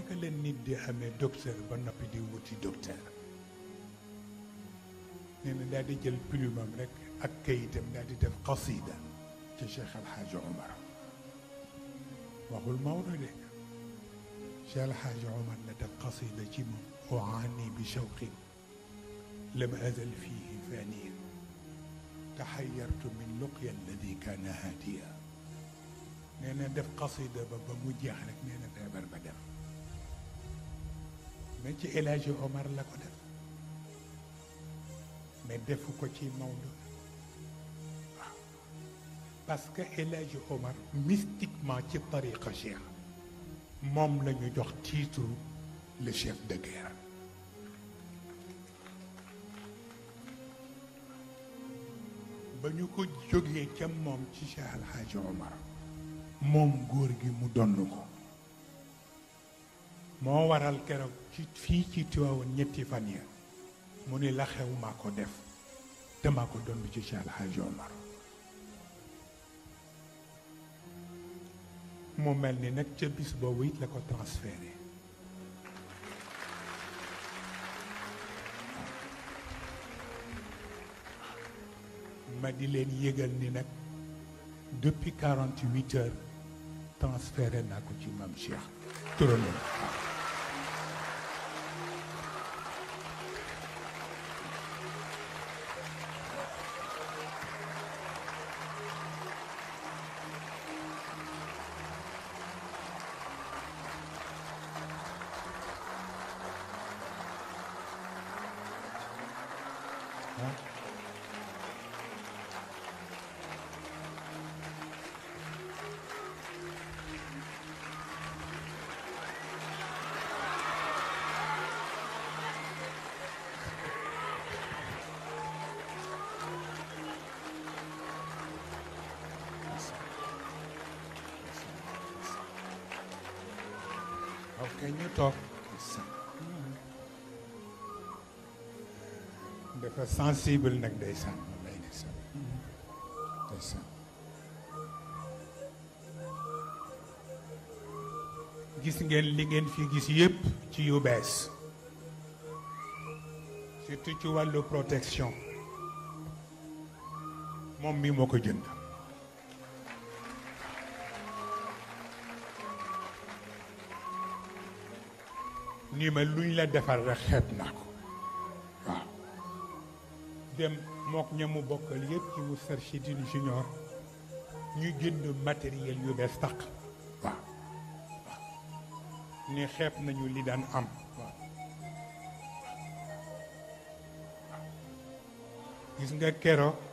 naka la nit di amee docteur ba noppi di wuti docteur nee na daal di jël plumam rek ak kayitam daal di def qasida ci Cheikh El Hadj Omar waxul Maodo de Cheikh El Hadj Omar la def qasida ci moom uaani bi shawqin lam azal fihi faniyan taxayartu min luqya alladi kaana haadiya nee na def qasida ba ba mu jeex rek nee na feebar ba dem mais ci El Hadj Omar la ko def mais defu ko ci Maodo waaw parce que El Hadj Omar mystiquement ci tariqa cheikh moom la ñu jox titre le chef de guerre ba ñu ko jógee ca moom ci Cheikh El Hadj Omar moom góor gi mu donn ko moo waral keroog ci fii ci Tiwaawan ñetti fan ya mu ni la xew maa ko def te maa ko donn ci Cheikh El Hadj Omar mu mel ni nag ca bis boobu it la ko transféré ma di leen yëgal ni nag depuis quarante huit heures transféré naa ko ci maam Cheikh turandoo waaw ok ñu toog dafa sensible nag ndeysaan lay ndeysaan ndeysaan gis ngeen li ngeen fi gis yépp ci yu bees surtout ci wàllu protection moom mi moo ko jënd nii ma luñ la defar rek xeeb naa ko waaw dem mook ñamu bokkal yëpp ci Moustarchidine Junior ñu jënd matériel yu bees tàq waaw waaw ni xeeb nañu li daan am waaw gis nga kero